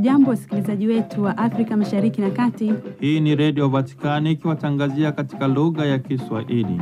Hamjambo, wasikilizaji wetu wa Afrika Mashariki na Kati. Hii ni Redio Vatikani ikiwatangazia katika lugha ya Kiswahili.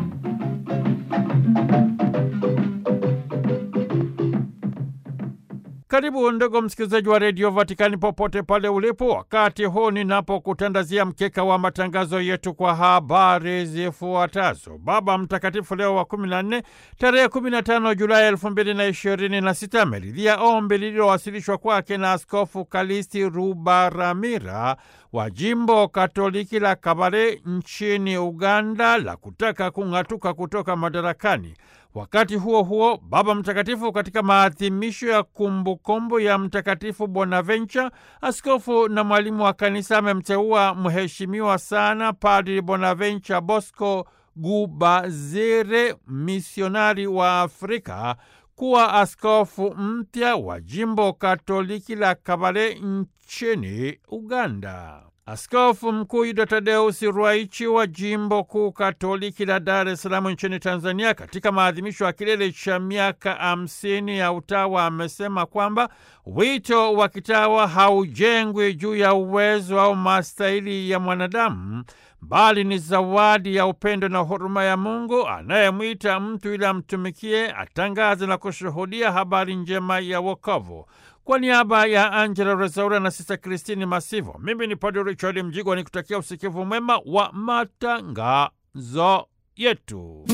Karibu ndugu msikilizaji wa redio Vatikani popote pale ulipo, wakati huu ninapokutandazia mkeka wa matangazo yetu kwa habari zifuatazo. Baba Mtakatifu Leo wa 14 tarehe 15 Julai elfu mbili na ishirini na sita ameridhia ombi lililowasilishwa kwake na Askofu Kalisti Rubaramira wa jimbo Katoliki la Kabale nchini Uganda la kutaka kung'atuka kutoka madarakani. Wakati huo huo, Baba Mtakatifu katika maadhimisho ya kumbukumbu ya Mtakatifu Bonaventure, askofu na mwalimu wa kanisa, amemteua mheshimiwa sana Padri Bonaventure Bosco Gubazire, misionari wa Afrika, kuwa askofu mpya wa jimbo Katoliki la Kabale nchini Uganda. Askofu Mkuu Yuda Tadeusi Ruwaichi wa jimbo kuu Katoliki la Dar es Salaam nchini Tanzania, katika maadhimisho ya kilele cha miaka hamsini ya utawa, amesema kwamba wito wa kitawa haujengwi juu ya uwezo au mastahili ya mwanadamu bali ni zawadi ya upendo na huruma ya Mungu anayemwita mtu ili amtumikie, atangaze na kushuhudia habari njema ya wokovu. Kwa niaba ya Angela Rezaura na Sista Kristini Masivo, mimi ni Padre Richard Mjigwa ni kutakia usikivu mwema wa matangazo yetu.